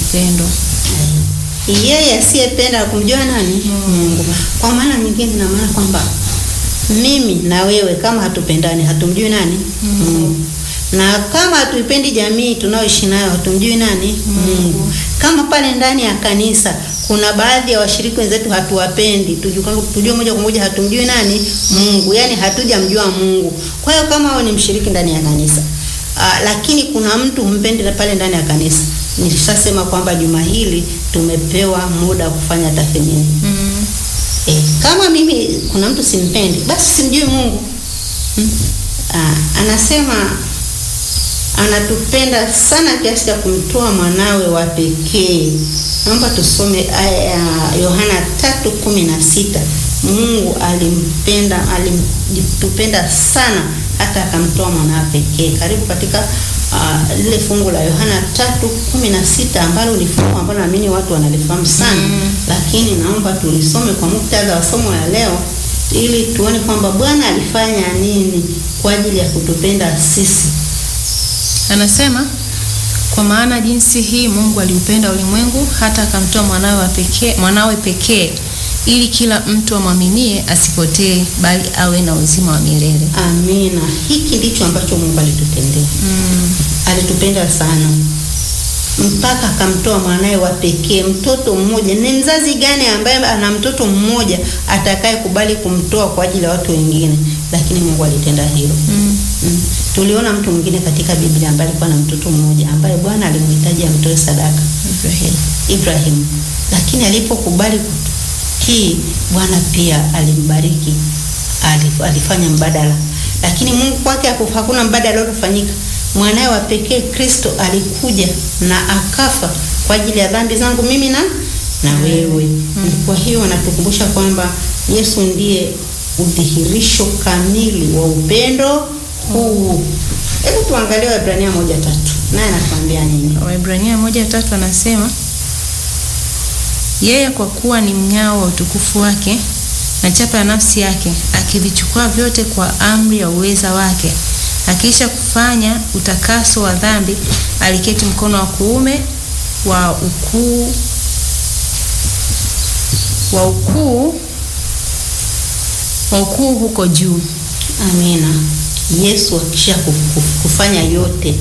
upendo. yeye asiyependa kumjua nani Mungu. Kwa maana nyingine, ina maana kwamba mimi na wewe kama hatupendani hatumjui nani Mungu, na kama hatuipendi jamii tunayoishi nayo hatumjui nani Mungu. Kama pale ndani ya kanisa kuna baadhi ya washiriki wenzetu hatuwapendi, tujue tujue moja kwa moja hatumjui nani Mungu, yaani hatujamjua Mungu. Kwa hiyo kama wewe ni mshiriki ndani ya kanisa Ah, lakini kuna mtu humpendi na pale ndani ya kanisa. Nilishasema kwamba juma hili tumepewa muda wa kufanya tathmini. Mm. E, kama mimi kuna mtu simpendi, basi simjui Mungu. Hmm? Ah, anasema anatupenda sana kiasi cha kumtoa mwanawe wa pekee. Naomba tusome aya ya Yohana 3:16. Mungu alimpenda alitupenda sana hata akamtoa mwanawe pekee. Karibu katika ah, lile fungu la Yohana 3:16 ambalo ni fungu ambalo naamini watu wanalifahamu sana Mm. lakini naomba tulisome kwa muktadha wa somo la leo ili tuone kwamba Bwana alifanya nini kwa ajili ya kutupenda sisi. Anasema kwa maana jinsi hii Mungu aliupenda ulimwengu hata akamtoa mwanawe wa pekee, mwanawe pekee ili kila mtu amwaminie asipotee bali awe na uzima wa milele. Amina. Hiki ndicho ambacho Mungu alitutendea. Mm. Alitupenda sana mpaka akamtoa mwanawe wa pekee, mtoto mmoja. Ni mzazi gani ambaye ana mtoto mmoja atakaye kubali kumtoa kwa ajili ya watu wengine? Lakini Mungu alitenda hilo. Mm. Mm. Tuliona mtu mwingine katika Biblia ambaye alikuwa na mtoto mmoja ambaye Bwana alimhitaji amtoe sadaka, Ibrahim. Ibrahim, lakini alipokubali kutii, Bwana pia alimbariki, alif- alifanya mbadala. Lakini Mungu kwake haku- hakuna mbadala uliofanyika. Mwanawe wa pekee Kristo alikuja na akafa kwa ajili ya dhambi zangu mimi na na wewe. Kwa hiyo anatukumbusha kwamba Yesu ndiye udhihirisho kamili wa upendo huu. Hebu tuangalie Waebrania moja tatu, naye anatuambia nini? Waebrania moja tatu anasema yeye kwa kuwa ni mnyao wa utukufu wake na chapa ya nafsi yake, akivichukua vyote kwa amri ya uweza wake, akiisha kufanya utakaso wa dhambi, aliketi mkono wa kuume wa ukuu wa ukuu wa ukuu huko juu. Amina. Yesu akisha kuf- kufanya yote,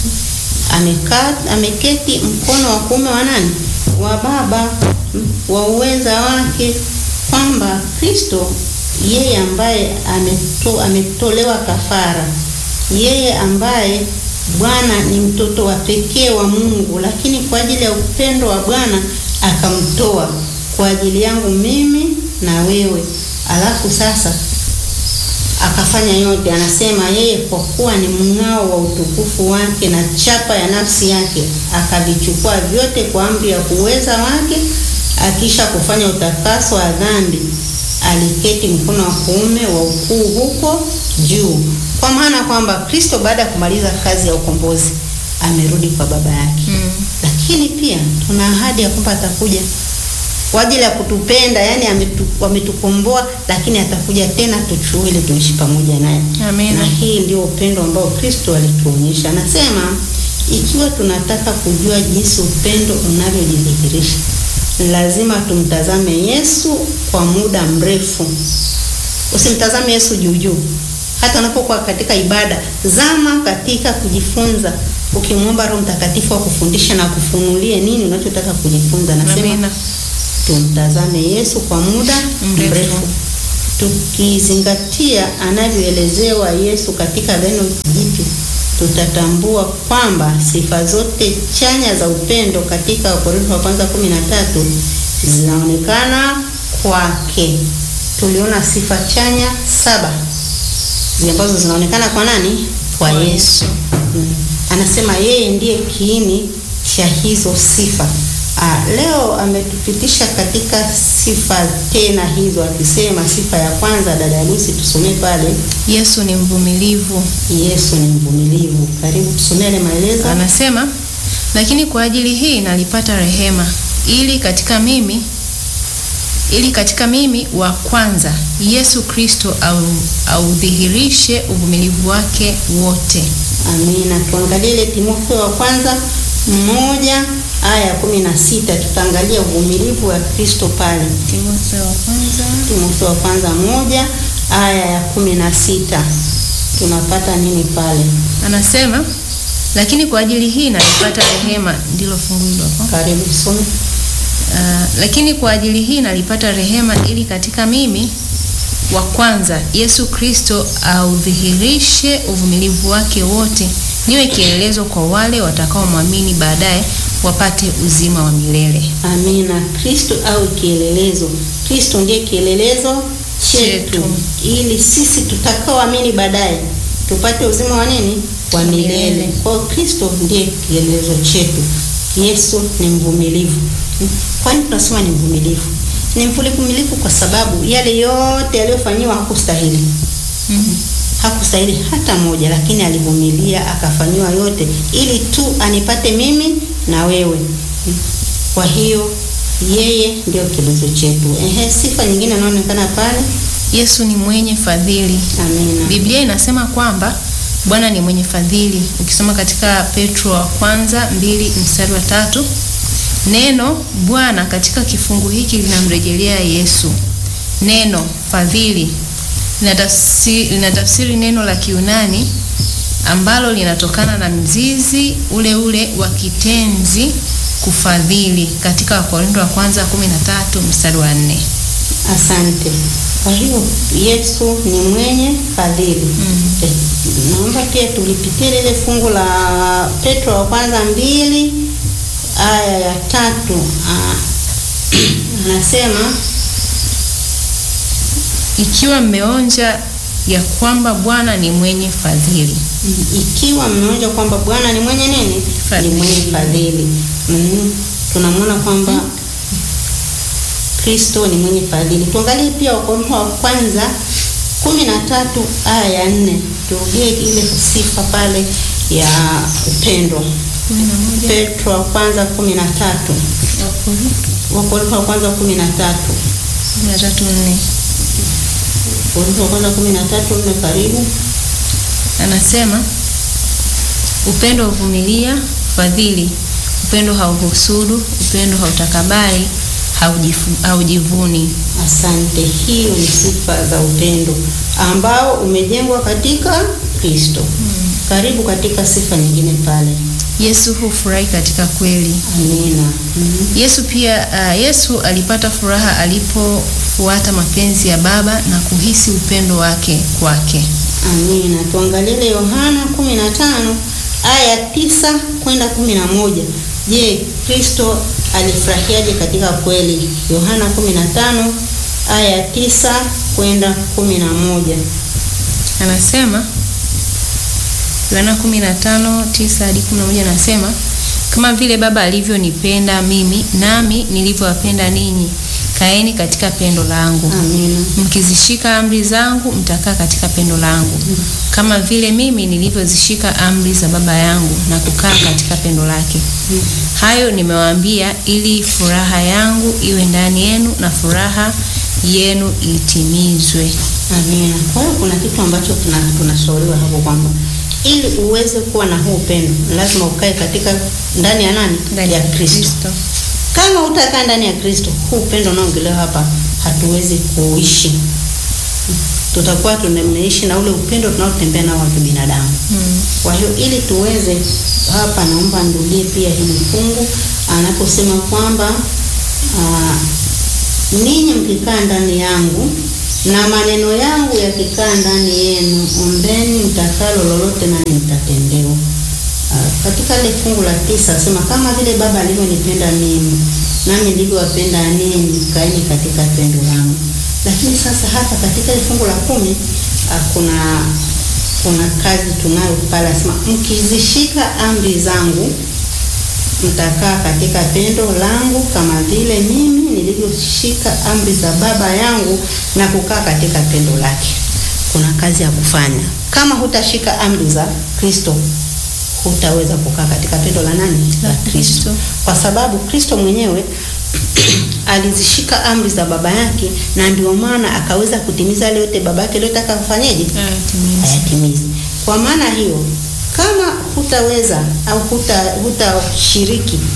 amekaa ameketi mkono wa kuume wa nani? Wa Baba, wa uweza wake, kwamba Kristo yeye ambaye ameto, ametolewa kafara, yeye ambaye Bwana ni mtoto wa pekee wa Mungu, lakini kwa ajili ya upendo wa Bwana akamtoa kwa ajili yangu mimi na wewe. Alafu sasa akafanya yote. Anasema yeye kwa kuwa ni mng'ao wa utukufu wake na chapa ya nafsi yake, akavichukua vyote kwa amri ya uweza wake, akisha kufanya utakaso wa dhambi, aliketi mkono wa kuume wa ukuu huko juu. Kwa maana kwamba Kristo baada ya kumaliza kazi ya ukombozi amerudi kwa Baba yake Mm. lakini pia tuna ahadi ya kwamba atakuja kwa ajili ya kutupenda, yani ametu, ametukomboa, lakini atakuja tena tuchue ili tuishi pamoja naye. Amina. Na hii ndio upendo ambao Kristo alituonyesha. Anasema ikiwa tunataka kujua jinsi upendo unavyojidhihirisha, lazima tumtazame Yesu kwa muda mrefu. Usimtazame Yesu juu juu. Hata unapokuwa katika ibada, zama katika kujifunza, ukimwomba Roho Mtakatifu akufundishe na akufunulie nini unachotaka kujifunza. Nasema Amina. tumtazame Yesu kwa muda Mrefu. mrefu, tukizingatia anavyoelezewa Yesu katika Agano Jipya, tutatambua kwamba sifa zote chanya za upendo katika Wakorintho wa kwanza kumi na tatu zinaonekana kwake. Tuliona sifa chanya saba zile ambazo zinaonekana kwa nani? Kwa Kwa Yesu. Mm. Anasema yeye ndiye kiini cha hizo sifa. Ah, leo ametupitisha katika sifa tena hizo, akisema sifa ya kwanza, dada Lucy, tusomee pale. Yesu ni mvumilivu. Yesu ni mvumilivu. Karibu tusomee yale maelezo. Anasema, lakini kwa ajili hii nalipata rehema, ili katika mimi ili katika mimi wa kwanza Yesu Kristo au audhihirishe uvumilivu wake wote. Amina. Tuangalie ile Timotheo wa kwanza moja aya ya kumi na sita tutaangalia uvumilivu wa Kristo pale. Timotheo wa kwanza Timotheo wa kwanza moja aya ya kumi na sita tunapata nini pale? anasema, lakini kwa ajili hii nalipata rehema, ndilo fungu hilo hapo. Karibu some. Ah, lakini kwa ajili hii nalipata rehema, ili katika mimi wa kwanza Yesu Kristo audhihirishe uvumilivu wake wote, niwe kielelezo kwa wale watakaomwamini baadaye, wapate uzima wa milele. Amina. Kristo au kielelezo. Kristo ndiye kielelezo chetu, Chetu. ili sisi tutakaoamini baadaye tupate uzima wa nini? Wa milele. Milele. Kwa hiyo Kristo ndiye kielelezo chetu. Yesu ni mvumilivu. Kwani tunasema ni mvumilivu? Ni mvumilivu kwa sababu yale yote yaliyofanyiwa hakustahili Mhm. hakustahili hata moja, lakini alivumilia akafanyiwa yote ili tu anipate mimi na wewe. Kwa hiyo yeye ndio kielelezo chetu. Ehe, sifa nyingine inaonekana pale. Yesu ni mwenye fadhili. Amina. Biblia inasema kwamba Bwana ni mwenye fadhili. Ukisoma katika Petro wa kwanza mbili mstari wa tatu neno Bwana katika kifungu hiki linamrejelea Yesu. Neno fadhili linatafsiri, linatafsiri neno la Kiunani ambalo linatokana na mzizi ule ule wa kitenzi kufadhili katika Wakorintho wa kwanza 13 mstari wa 4. Asante. Kwa hiyo Yesu ni mwenye fadhili. Eh, naomba pia tulipitie lile fungu la Petro wa kwanza mbili aya ya tatu. Ah, anasema Ikiwa mmeonja ya kwamba Bwana ni mwenye fadhili. ikiwa mmeonja kwamba Bwana ni mwenye nini? Fadhili. Ni mwenye fadhili. Mm, tunamwona kwamba Kristo ni mwenye fadhili. Tuangalie pia Wakorintho wa kwanza kumi na tatu aya ya nne. Turudie ile sifa pale ya upendo. Petro wa kwanza kumi na tatu Wakorintho wa kwanza kumi na tatu Wakorintho wa kwanza kumi na tatu nne karibu. Anasema upendo huvumilia, fadhili. Upendo hauhusudu, upendo hautakabari, haujifu- haujivuni. Asante. Hiyo ni sifa za upendo ambao umejengwa katika Kristo. Karibu katika sifa nyingine pale. Yesu hufurahi katika kweli. Amina. Mhm. Yesu pia uh, Yesu alipata furaha alipofuata mapenzi ya Baba na kuhisi upendo wake kwake. Amina. Tuangalie ile Yohana 15 aya ya tisa kwenda kumi na moja. Je, Kristo alifurahiaje katika kweli? Yohana 15 aya ya tisa kwenda kumi na moja. Anasema Yohana 15:9 hadi 11 anasema kama vile Baba alivyonipenda mimi nami nilivyowapenda ninyi, kaeni katika pendo langu. Amina. Mkizishika amri zangu mtakaa katika pendo langu, kama vile mimi nilivyozishika amri za Baba yangu na kukaa katika pendo lake. Hayo nimewaambia ili furaha yangu iwe ndani yenu na furaha yenu itimizwe. Amina. Kwa hiyo kuna kitu ambacho tuna- tunashauriwa hapo kwamba ili uweze kuwa na huu upendo lazima ukae katika ndani ya nani? Ndani ya Kristo. Kama utakaa ndani ya Kristo, huu upendo unaongelewa hapa hatuwezi kuishi. Tutakuwa tunaishi na ule upendo tunaotembea nao wa kibinadamu. Mm. Kwa hiyo ili tuweze hapa, naomba nirudie pia hili fungu anaposema kwamba ah, ninyi mkikaa ndani yangu na maneno yangu yakikaa ndani yenu, ombeni mtakalo lolote, nani mtatendewa. Ah, katika ile fungu la tisa asema kama vile Baba alivyonipenda mimi nami nilivyowapenda ninyi, kaeni katika pendo langu. Lakini sasa hapa katika ile fungu la kumi ah, kuna kuna kazi tunayo pale, asema mkizishika amri zangu mtakaa katika pendo langu kama vile mimi nilivyoshika amri za Baba yangu na kukaa katika pendo lake. Kuna kazi ya kufanya. Kama hutashika amri za Kristo, hutaweza kukaa katika pendo la nani? La Kristo. Kwa sababu Kristo mwenyewe alizishika amri za Baba yake, na ndio maana akaweza kutimiza yale yote Baba yake aliyotaka kufanyaje? Ayatimize. hayatimizi. Kwa maana hiyo, kama hutaweza au huta hutashiriki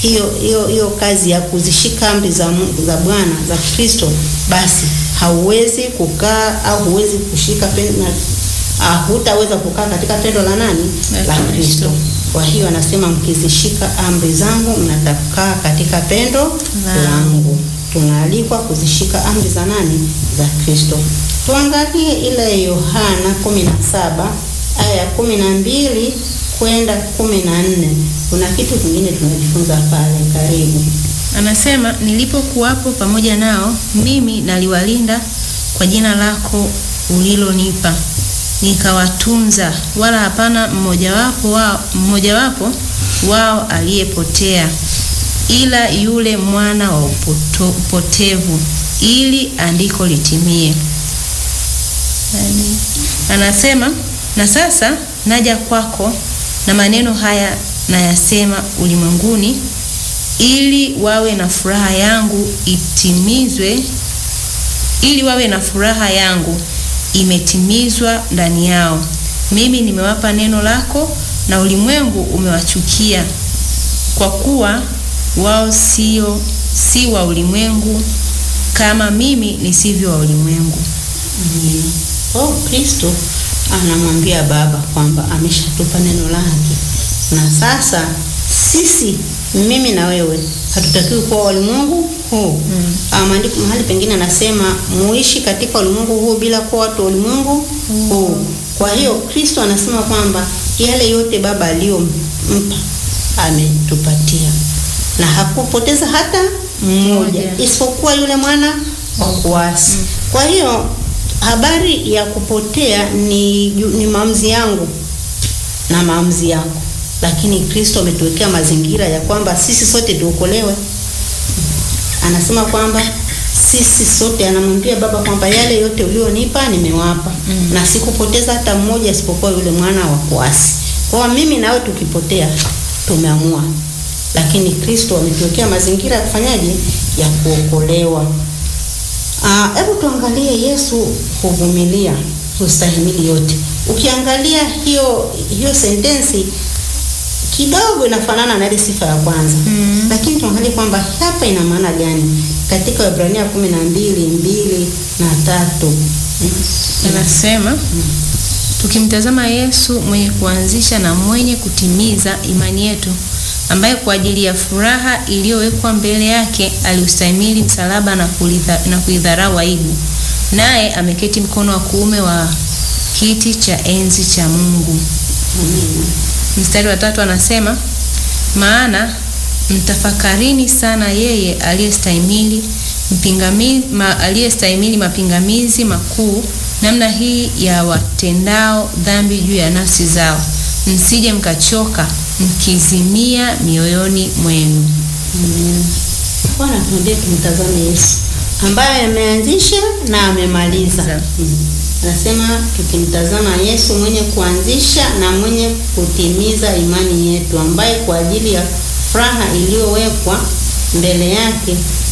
hiyo hiyo hiyo kazi ya kuzishika amri za Mungu za Bwana za Kristo, basi hauwezi kukaa au huwezi kushika pendo, uh, hutaweza kukaa katika pendo la nani? La Kristo. Kwa hiyo anasema mkizishika amri zangu mnatakaa katika pendo langu. Tunaalikwa kuzishika amri za nani? Za Kristo. Tuangalie ile Yohana 17 aya ya 12 kwenda 14. Kuna kitu kingine tunajifunza pale. Karibu. Anasema, nilipokuwapo pamoja nao, mimi naliwalinda kwa jina lako ulilonipa, nikawatunza, wala hapana mmojawapo wao, mmojawapo wao aliyepotea, ila yule mwana wa upoto, upotevu, ili andiko litimie. Anasema, na sasa naja kwako, na maneno haya nayasema ulimwenguni ili wawe na furaha yangu itimizwe, ili wawe na furaha yangu imetimizwa ndani yao. Mimi nimewapa neno lako, na ulimwengu umewachukia, kwa kuwa wao sio si wa ulimwengu kama mimi nisivyo wa ulimwengu. Mm. Oh, Kristo anamwambia Baba kwamba ameshatupa neno lake, na sasa sisi mimi na wewe hatutakiwi kuwa ulimwengu huu. Mm. Maandiko mahali pengine anasema muishi katika ulimwengu huu bila kuwa watu wa ulimwengu mm. huu. Kwa hiyo Kristo anasema kwamba yale yote Baba aliyompa ametupatia, na hakupoteza hata mmoja isipokuwa yule mwana wa kuasi. Mm. Kwa hiyo habari ya kupotea ni, ni maamuzi yangu na maamuzi yako lakini Kristo ametuwekea mazingira ya kwamba sisi sote tuokolewe. Anasema kwamba sisi sote, anamwambia Baba kwamba yale yote ulionipa nimewapa, mm. na sikupoteza hata mmoja isipokuwa yule mwana wa kuasi. Kwa mimi nawe tukipotea tumeamua, lakini Kristo ametuwekea mazingira ya kufanyaje, ya kuokolewa. Hebu uh, tuangalie Yesu huvumilia, hustahimili yote. Ukiangalia hiyo hiyo sentensi kidogo inafanana na ile sifa ya kwanza mm. Lakini tuangalie kwamba hapa ina maana gani katika Waebrania kumi na mbili mbili na tatu anasema mm. Tukimtazama Yesu mwenye kuanzisha na mwenye kutimiza imani yetu, ambaye kwa ajili ya furaha iliyowekwa mbele yake aliustahimili msalaba na kulitha, na kuidharau aibu, naye ameketi mkono wa kuume wa kiti cha enzi cha Mungu mm. Mstari wa tatu anasema, maana mtafakarini sana yeye aliyestahimili mpingamizi ma, aliyestahimili mapingamizi makuu namna hii ya watendao dhambi juu ya nafsi zao, msije mkachoka mkizimia mioyoni mwenu. Bwana, tuendee tumtazame Yesu ambaye ameanzisha na amemaliza. Anasema tukimtazama Yesu mwenye kuanzisha na mwenye kutimiza imani yetu, ambaye kwa ajili ya furaha iliyowekwa mbele yake